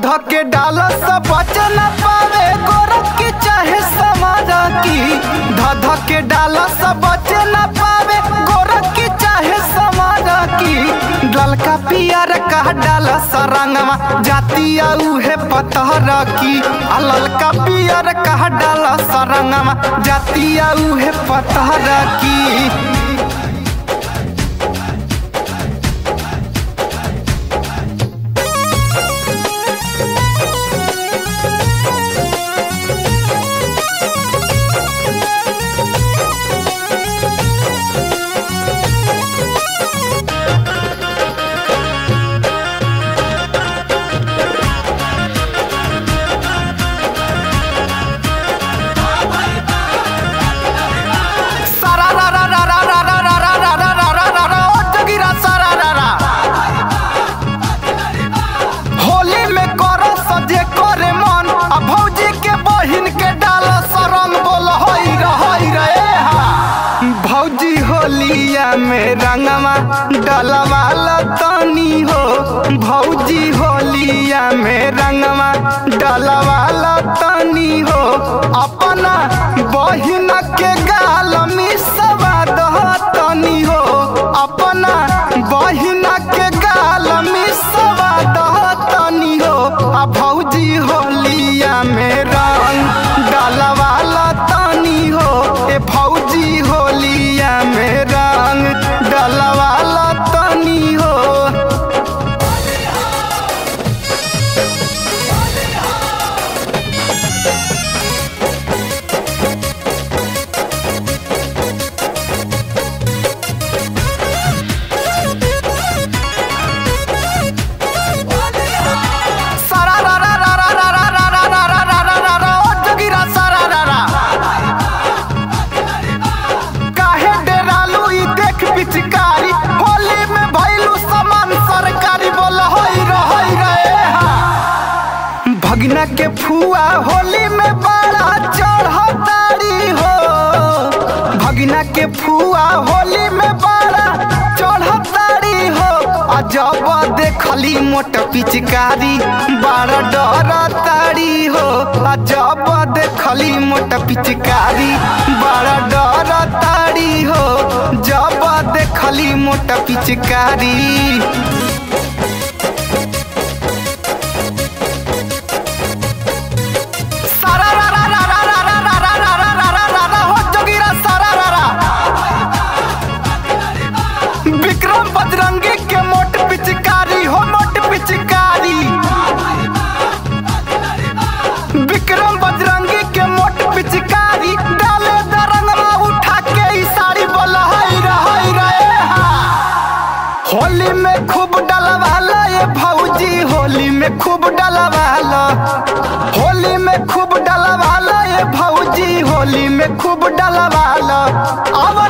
ध के डाल सब बच न पावे गोरखी चाहे समारा की ध ध के डाल सब बच न पावे गोरखी चाहे समारा की ललका पियर का डाल सरंगवा जातिया उहे पतहर की आ ललका पियर का डाल सरंगवा जातिया उहे पतहर की सारा रा रा रा रा रा रा रा रा रा रा रा रा रा ओ जगीरा सारा रा रा होली में करो सजे करे मन आ भौजी के बहिन के डाल सरंग बोल हई रे हई रे ए हा भौजी होलिया में रंगवा डलवा तनी हो भौजी होलिया में रंगवा डलवा तनी हो अपना बहिन के गाल मिसवा दहतनी हो अपना बहिन के गाल मिसवा दहतनी हो आ भौजी होलिया में रंग डलवाला तनी हो ए भौजी होलिया में रंग डलवाला तनी हो सारा रा रा रा रा रा रा रा रा रा रा रा रा रा रा ओ जगीरा सारा रा रा काहे डेरालू ई देख पिचकारी होली में भइलू समान सरकारी बोल हई रे हई रे ए हा भगना के फुआ होली में बड़ा चढ़तारी हो भगना के फुआ होली में बड़ा चढ़तारी हो आ जब देखली मोट पिचकारी बड़ा डर तारी हो आ जब देखली मोट पिचकारी बड़ा डर तारी हो जब देखली मोट पिचकारी सारा रा रा रा रा रा रा रा रा रा रा रा रा रा हो जोगीरा सारा रा रा विक्रम बजरंगी के मोट पिचकारी हो मोट पिचकारी विक्रम बजरंगी के मोट पिचकारी डाले दरंगवा उठा के ई साड़ी बोला हई रे हई रे ए हा होली में खूब डलवाला ये भौजी होली में खूब डलवाला होली में खूब डलवाला ये भौजी होली में खूब डलवाला अब